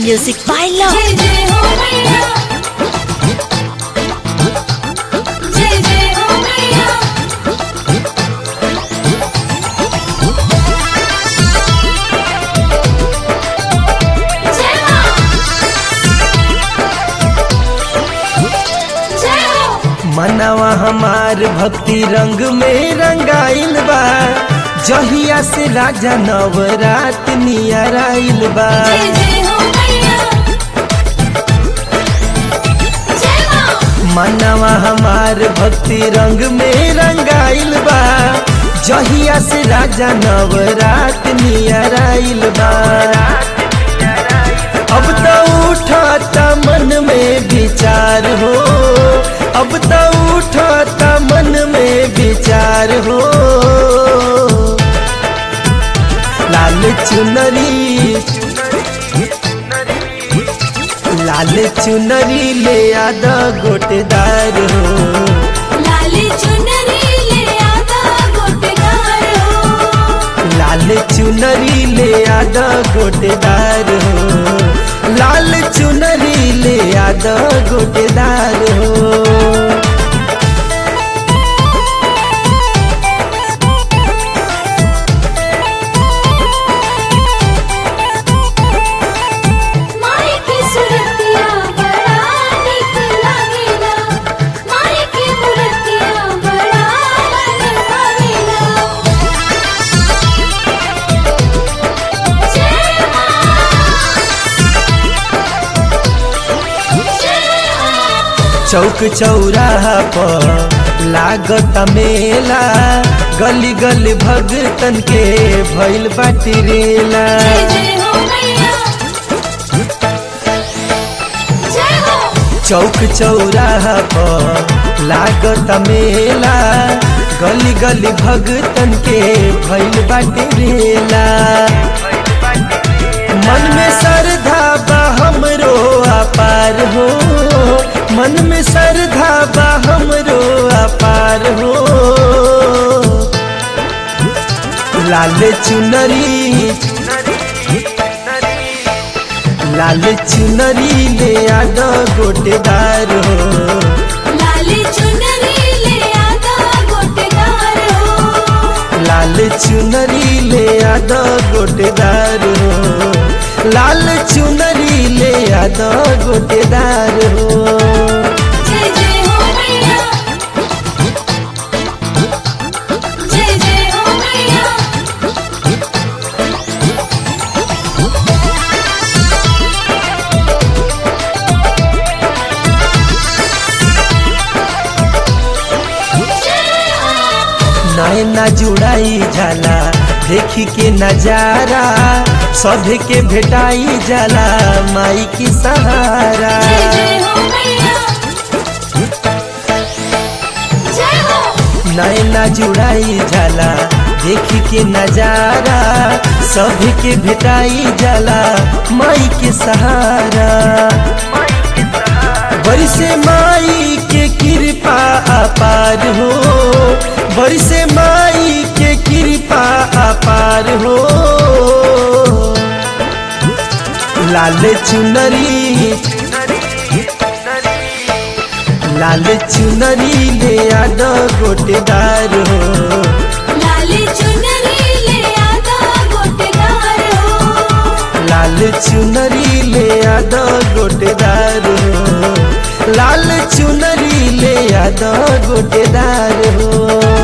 Music by Love. जय जय हो मैया जय जय हो मैया जय मां जय हो मनवा हमार भक्ति रंग में रंगाइल बा जहिया से राजा नवरात नियर आइल बा जय जय हो मैया जय मां मनवा हमार भक्ति रंग में रंगाइल बा जहिया से राजा नवरात नियर आइल बा अब तो उठाता मन में विचार हो अब तो उठाता मन में विचार हो लाल चुनरी लाल चुनरी ले आदा गोटेदार हो लाली चुनरी ले आदा गोटेदार हो लाल चुनरी ले आदा गोटेदार हो लाल चुनरी ले आदा गोटेदार हो माई की सुरतिया बड़ा निक लागेला माई की मूर्तिया बड़ा मन भावेला जय मां जय मां चौक चौराहा पर लागत मेला गली गली भगतन के भइल बाटी रेला जय जय हो मैया जय हो चौक चौराहा पर लागत मेला गली गली भगतन के भइल बाटी रेला मन में श्रद्धा बा हमरो अपार हो मन में श्रद्धा बा हमरो अपार हो लाल चुनरी लाल चुनरी ले आदा गोटेदार हो लाली चुनरी ले आदा गोटेदार हो लाल चुनरी ले आदा गोटेदार हो लाल चुनरी ले आदा गोटेदार हो जय जय हो मैया जय जय हो मैया नैना जुड़ाई जाला देखी के नजारा सभे के भेटाई जाला माई की सहारा जय जय हो मैया जय हो नैना जुड़ाई जाला देखी के नजारा सभी के भेटाई जाला माई के सहारा बरिसे माई के कृपा अपार हो बरिसे माई के कृपा अपार हो लाल चुनरी लाल चुनरी ले आदा गोटेदार हो लाली चुनरी ले आदा गोटेदार हो लाल चुनरी ले आदा गोटेदार हो लाल चुनरी ले आदा गोटेदार हो